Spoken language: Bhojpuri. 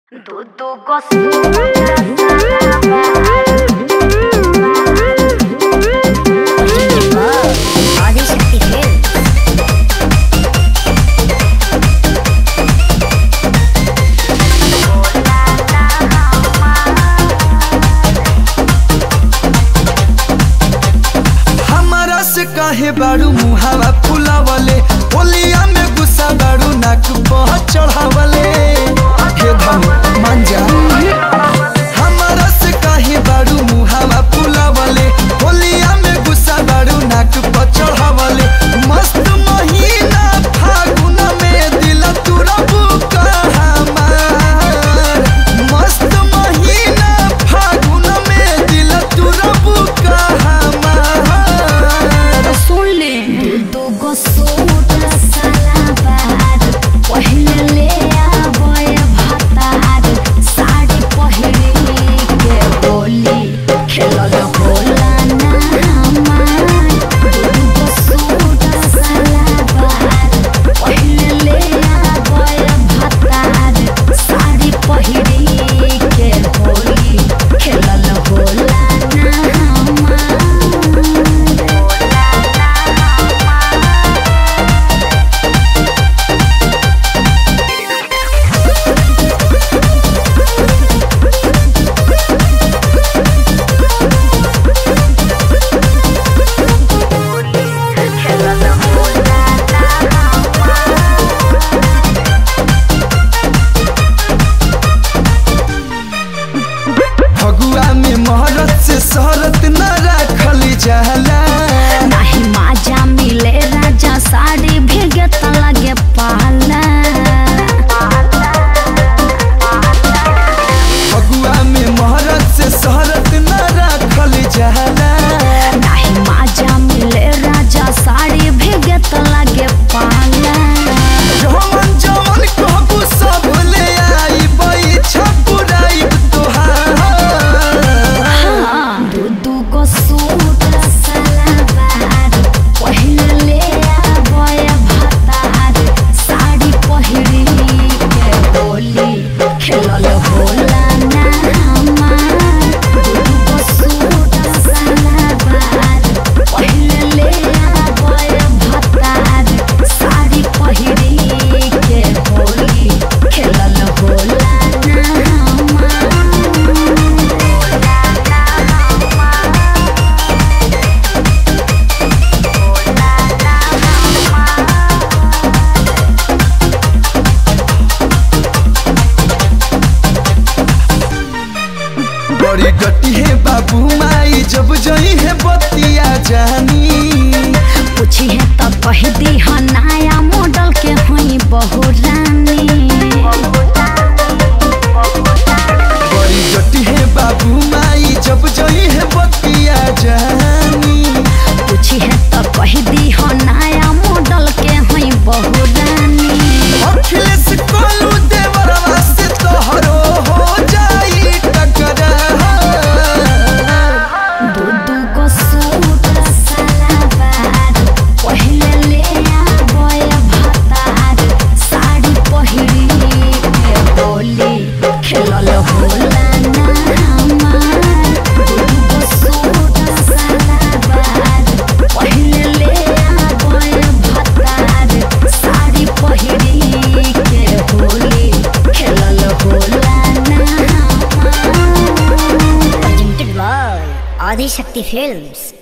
Tudo gostoso. ఆదిశక్తి ఫిల్మ్ हमारा से काहे बाड़ू मुहावा फुलावले ओलिया में गुस्सा बाड़ू नाक बह चढ़ावले हे धन मान जा हमारा से काहे बाड़ू मुहावा फुलावले ओलिया में गुस्सा बाड़ू नाक बह चढ़ावले मस्त महीना फागुन में दिल तुरबू हमार मस्त महीना फागुन में दिल तुरबू हमार सुन ले दू गो सूट सलाबार पहले ले आबे भतार साड़ी पहिरे के बोली खेलल होला ना हमार दू गो सूट सलाबार पहले ले आबे भतार साड़ी पहिरे के बोली खेलल होला ना हमार फगुआ में महरत से शहरत न राखल जाला नाही माझ्या मिले राजा साडी भेगत लगे पाला फगुआ में महरत से शहरत न राखल जाला नाही माझ्या मिले राजा साडी भेगत लगे पाला जवन जवन कहबू सब ले आई बई छपुराई तोहार दू दू को सूट सलवार पहले ले आबे भतार साड़ी पहिरी के बोली खेलल होला ना हमार दू दू को सूट सलवार पहले ले आबे भतार साड़ी पहिरी के बोली खेलल होला ना हमार बड़ी गटी है बाबू माई जब जई है बतिया जानी पूछी है तो कह दी है नया मॉडल के हुई बहु रानी बड़ी गटी है बाबू माई जब जई है बतिया जानी पूछी है तो कह दी है नया मॉडल के हुई बहु रानी अखिलेश कोलू देवरवा से तोहरो हो जाई टकरार दू दू गो सूट सलवार पहले ले आबे भतार साड़ी पहिरी के बोली खेलल होला ना हमार दू दू गो सूट सलवार पहले ले आबे भतार साड़ी पहिरी के बोली खेलल होला ना हमार presented by Adi Shakti Films.